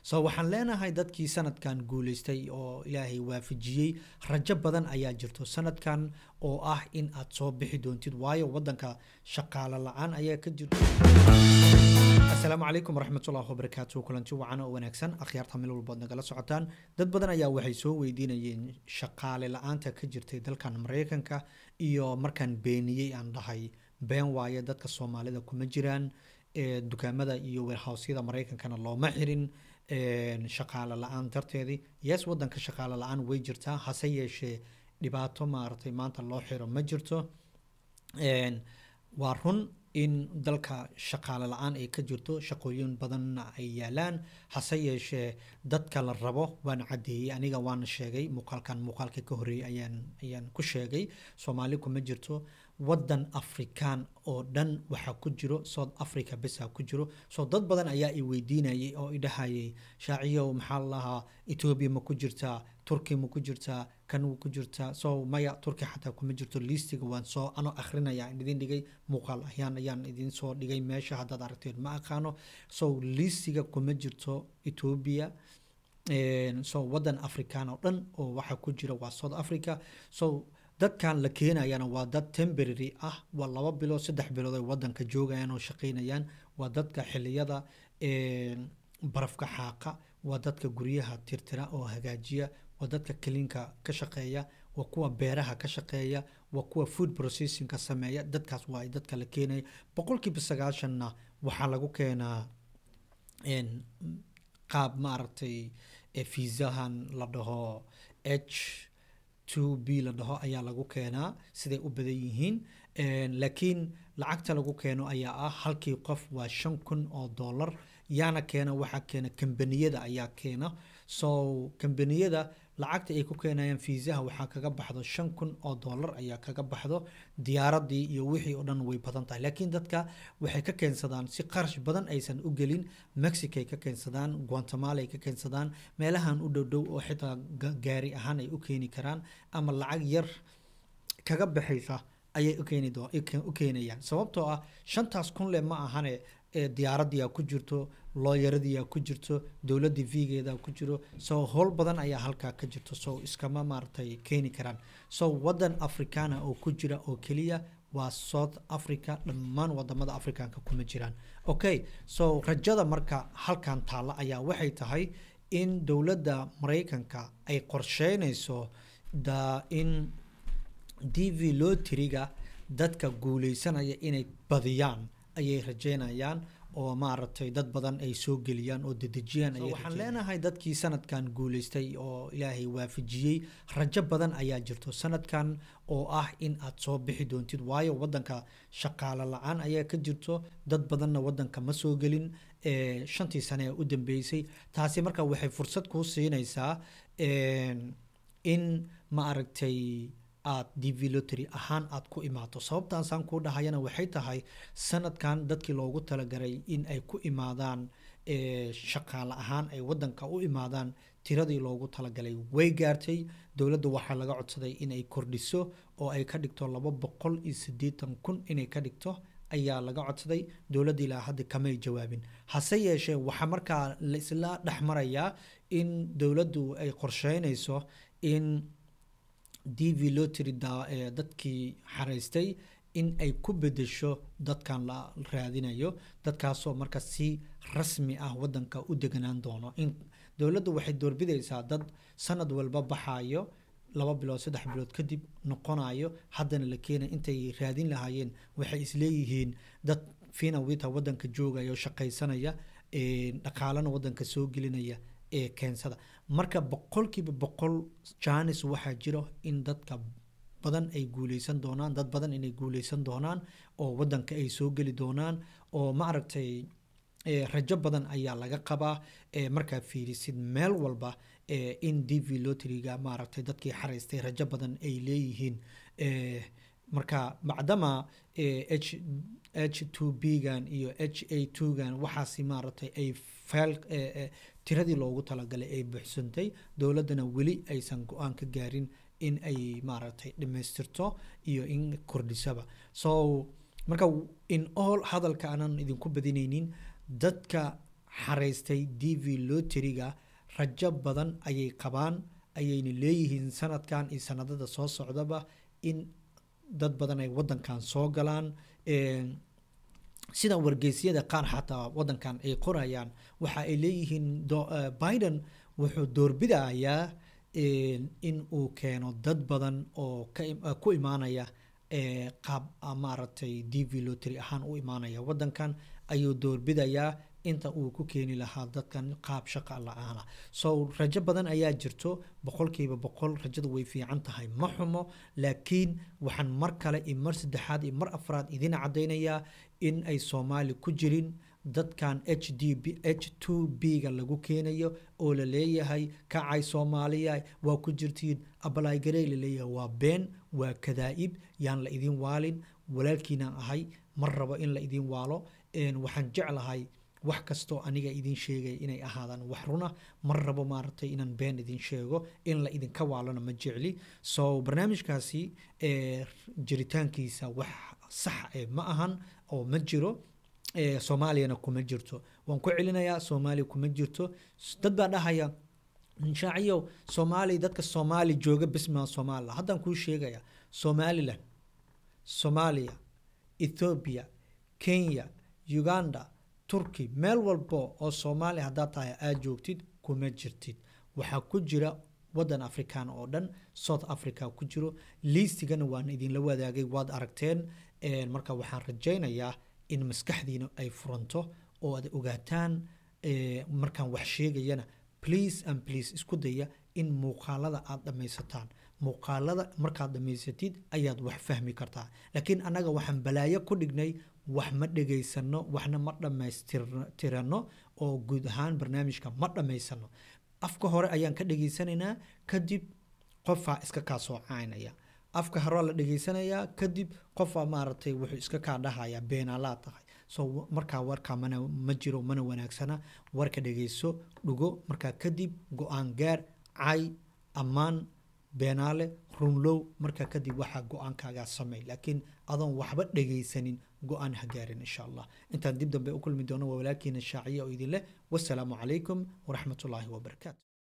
so waxaan leenahay dadkii sanadkan guuleystay oo ilaahay waafajiyey rajo badan ayaa jirto sanadkan oo ah in aad soo bixi doontid waayo wadanka shaqaalo la-aan ayaa ka jirto asalaamu calaykum waraxmatullahi wabarakaatu kulanti wacan oo wanaagsan akhyaarta meel walbood nagala socotaan dad badan ayaa waxay soo weydiinayeen shaqaale la-aanta ka jirtay dalkan mareykanka iyo markaan beeniyey aan dhahay been waaye dadka soomaalida kuma jiraan dukaamada iyo weerhawsyada mareykankana looma xirin shaqaale la-aan darteedii yes wadanka shaqaale la-aan way jirtaa hase yeeshee dhibaato maaragtay maanta loo xiro ma jirto waa run in dalka shaqaale la-aan ay ka jirto shaqooyin badanna ay yaalaan hase yeeshee dadka la rabo waan caddeeyey aniga waana sheegay muuqaalkan muuqaalka ka horreeyey ayaan ayaan ku sheegay soomaali kuma jirto wadan afrikaan oo dhan waxaa ku jiro south africa besaa ku jiro so dad badan ayaa i weydiinayay oo idhahayay shaaciyow maxaa lahaa etoobiya ma ku jirtaa turki ma ku jirtaa kan ku jirtaa so maya turki xataa kuma jirto liistiga waan soo ano akrinaya idin dhigay muuqaal ahyaan ayaan idin soo dhigay meesha haddaad aragteen ma aqaano so liistiga kuma jirto etoobiya so wadan afrikaan oo dhan oo waxaa ku jira waa south africa so dadkan la keenayana waa dad temporary ah waa laba bilood saddex bilood ay wadanka joogayaan oo shaqaynayaan waa dadka xiliyada barafka xaaqa waa dadka guryaha tirtira oo hagaajiya waa dadka kaliinka ka shaqeeya waa kuwa beeraha ka shaqeeya waa kuwa food processingka sameeya dadkaas waa dadka la keenaya boqolkiiba sagaashanna waxaa lagu keenaa qaab maaragtay fiisahan la dhaho h two b la dhaho ayaa lagu keenaa siday u badan yihiin laakiin lacagta lagu keeno ayaa ah halkii qof waa shan kun oo dollar yaana keena waxaa keena kambaniyada ayaa keena so kambaniyada lacagta ay ku keenayaan fiisaha waxaa kaga baxdo shan kun oo dollar ayaa kaga baxdo diyaaradii iyo wixii oo dhan way badan tahay laakiin dadka waxay ka keensadaan si qarash badan aysan u gelin mexicay ka keensadaan guatemala ay ka keensadaan meelahan u dhow dhow oo xitaa gaari ahaan ay u keeni karaan ama lacag yar kaga baxaysa ayay u keenayaan sababtoo ah shantaas kun le ma ahane diyaaradiyaa ku jirto looyaradiyaa ku jirto dowladii vigeeda ku jiro so howl badan ayaa halkaa ka jirto so iskama maaragtay keeni karaan so wadan africana oo ku jira oo keliya waa south africa dhammaan wadamada africanka kuma jiraan okay so rajada marka halkan taalla ayaa waxay tahay in dowladda mareykanka ay qorsheynayso da in d v lotiriga dadka guuleysanaya inay badiyaan ayay rajeynayaan oo maaragtay dad badan ay soo geliyaan oo dedejiyaan waxaan leenahay dadkii sanadkan guuleystay oo ilaahay waafajiyey rajo badan ayaa jirto sanadkan oo ah in aad soo bixi doontid waayo wadanka shaqaalo la-aan ayaa ka jirto dad badanna wadanka ma soo gelin shantii sane ee u dambeysay taasi marka waxay fursad kuu siinaysaa in ma aragtay aad develotary ahaan aad ku imaato sababtaasaan kuu dhahayana waxay tahay sanadkan dadkii loogu talagalay in ay ku imaadaan shaqaale ahaan ay wadanka u imaadaan tiradii loogu talagalay way gaartay dowladda waxaa laga codsaday inay kordhiso oo ay ka dhigto laba boqol iyo siddeetan kun inay ka dhigto ayaa laga codsaday dowladda ilaa hadda kamay jawaabin hase yeeshee waxaa markaa laisla dhex marayaa in dowladdu ay qorsheynayso in d v lotry dadkii xaraystay in ay ku bedesho dadkan la raadinayo dadkaasoo marka si rasmi ah wadanka u deganaan doono in dowladdu waxay doorbidaysaa dad sanad walba baxayo laba bilood saddex bilood kadib noqonayo haddana la keenay intay raadin lahaayeen waxay isleeyihiin dad fina wita wadanka joogaya shaqaysanaya dhaqaalana wadanka soo gelinaya ee keensada marka boqolkiiba boqol janis waxaa jiro in dadka badan ay guuleysan doonaan dad badan inay guuleysan doonaan oo wadanka ay soo geli doonaan oo maaragtay rajo badan ayaa laga qabaa markaa fiirisid meel walba in d v lotryga maaragtay dadkii xaraystay rajo badan ay leeyihiin marka macdama h h two b gan iyo h a two gan waxaasi maaragtay ay feel tiradii loogu talagalay ay buuxsantay dowladdana weli aysan go-aan ka gaarin in ay maaragtay dhamaystirto iyo in kordhisaba so marka in all hadalka aanan idinku badinaynin dadka xaraystay d v loteriga rajo badan ayay qabaan ayayna leeyihiin sanadkan iyo sanadada soo socdaba in dad badan ay wadankan soo galaan sida wargeysyada qaar xataa wadankan ay qorayaan waxa ay leeyihiin biden wuxuu doorbidayaa in uu keeno dad badan oo ku imaanaya qaab maaragtay d v lotry ahaan u imaanaya wadankan ayuu doorbidayaa inta uu ku keeni lahaa dadkan qaab shaqa la-aana so rajo badan ayaa jirto boqolkiiba boqol rajadu way fiican tahay ma xumo laakiin waxaan mar kale iyo mar saddexaad iyo mar afraad idin caddaynayaa in ay soomaali ku jirin dadkan h d b h two b ga lagu keenayo oo la leeyahay kacay soomaaliya waa ku jirtiin abalaagarey la leeyahay waa been waa kadaa'ib yaan la idin waalin walaalkiinaan ahay mar rabo in la idin waalo waxaan jeclahay wax kastoo aniga idin sheegaya inay ahaadaan wax runa mar rabo maaragtay inaan been idin sheego in la idinka waalana ma jecli so barnaamijkaasi jiritaankiisa wax sax e ma ahan oo ma jiro soomaaliyana kuma jirto waan ku celinayaa soomaaliya kuma jirto dad baa dhahaya shaaciyow soomaaliya dadka soomaali jooga bismaa somalilan haddaan kuu sheegaya somalilan soomaaliya ethoobiya kenya uganda turkey meel walbo oo soomaaliya haddaad tahay aad joogtid kuma jirtid waxaa ku jira wadan african oo dhan south africa ku jiro liistigana waan idinla wadaagay waad aragteen marka waxaan rajaynayaa in maskaxdiina ay furanto oo aad ogaataan markaan wax sheegayana please and please isku daya in muuqaalada aad dhammaysataan muuqaalada markaad dhammaysatid ayaad wax fahmi kartaa laakiin annaga waxaan balaayo ku dhignay wax ma dhegaysano waxna ma dhammaystirano oo guud ahaan barnaamijka ma dhammaysano afka hore ayaan ka dhegaysanaynaa kadib qofaa iska kaa soo caynaya afka horaa la dhegaysanayaa kadib qofaa maaragtay wuxuu iska kaa dhahayaa beenaalaa tahay so markaa warkaa mana ma jiro mana wanaagsana warka dhegayso dhugo markaa kadib go-aan gaar cay ammaan beenaale runlow markaa kadib waxaa go-aankaagaa samey laakiin adoon waxba dhegaysanin go-aan ha gaarin insha allah intaan dib dambe u kulmi doono waa walaalkiina shaaciye oo idin leh wasalaamu calaykum waraxmatullaahi wabarakaatu